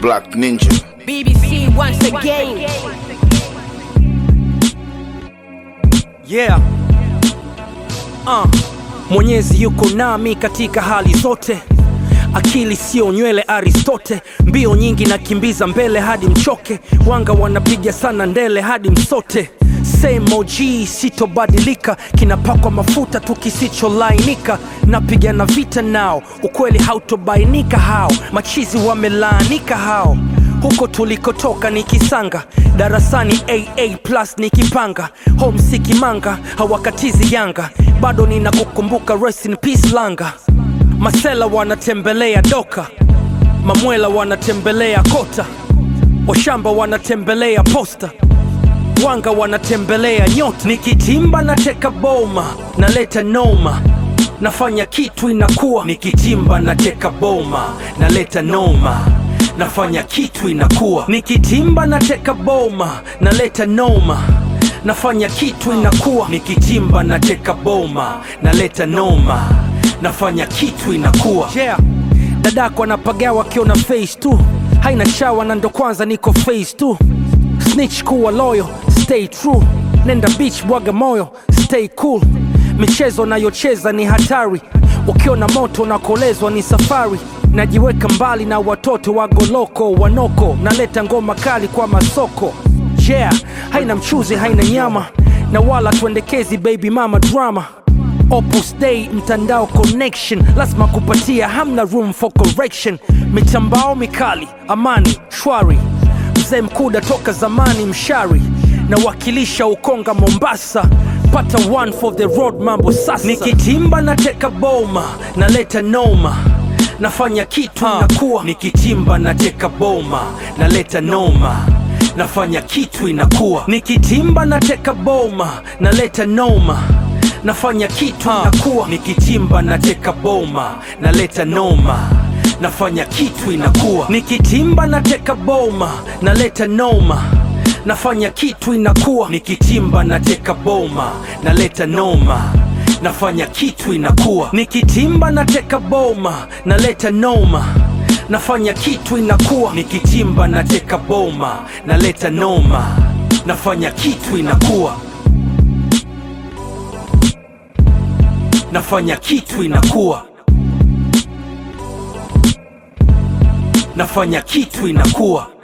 Black Ninja. BBC once again. Yeah. Uh. Mwenyezi yuko nami katika hali zote, akili sio nywele Aristote, mbio nyingi nakimbiza mbele hadi mchoke, wanga wanapiga sana ndele hadi msote. Same OG sitobadilika, kinapakwa mafuta tu kisicholainika, napigana vita nao, ukweli hautobainika hao, machizi wamelaanika hao huko tulikotoka ni kisanga darasani aa plus nikipanga homsiki manga hawakatizi yanga bado ninakukumbuka rest in peace langa masela wanatembelea doka mamwela wanatembelea kota washamba wanatembelea posta wanga wanatembelea nyota nikitimba nateka boma naleta noma nafanya kitu inakuwa nikitimba nateka boma naleta noma nafanya kitu inakuwa nikitimba nateka boma naleta noma nafanya kitu inakuwa nikitimba nateka boma naleta noma nafanya kitu inakuwa yeah. dadako anapagawa akiona face tu haina shawa na ndo kwanza niko face tu snitch kuwa loyo stay true nenda beach bwaga moyo stay cool michezo nayocheza ni hatari ukiona moto nakolezwa ni safari najiweka mbali na watoto wagoloko wanoko naleta ngoma kali kwa masoko yeah haina mchuzi haina nyama na wala tuendekezi baby mama drama Opus Dei mtandao connection lazima kupatia hamna room for correction mitambao mikali amani shwari mzee mkuda toka zamani mshari nawakilisha ukonga mombasa pata one for the road mambo sasa nikitimba nateka boma naleta noma nafanya kitu inakuwa nikitimba nateka boma naleta noma nafanya kitu inakuwa nikitimba nateka boma naleta noma nafanya kitu inakuwa nikitimba nateka boma naleta noma nafanya kitu inakuwa nikitimba nateka boma naleta noma nafanya kitu inakuwa nikitimba nateka boma naleta noma nafanya kitu inakuwa nikitimba nateka boma naleta noma nafanya kitu inakuwa nikitimba nateka boma naleta noma nafanya kitu inakuwa nafanya kitu inakuwa nafanya kitu inakuwa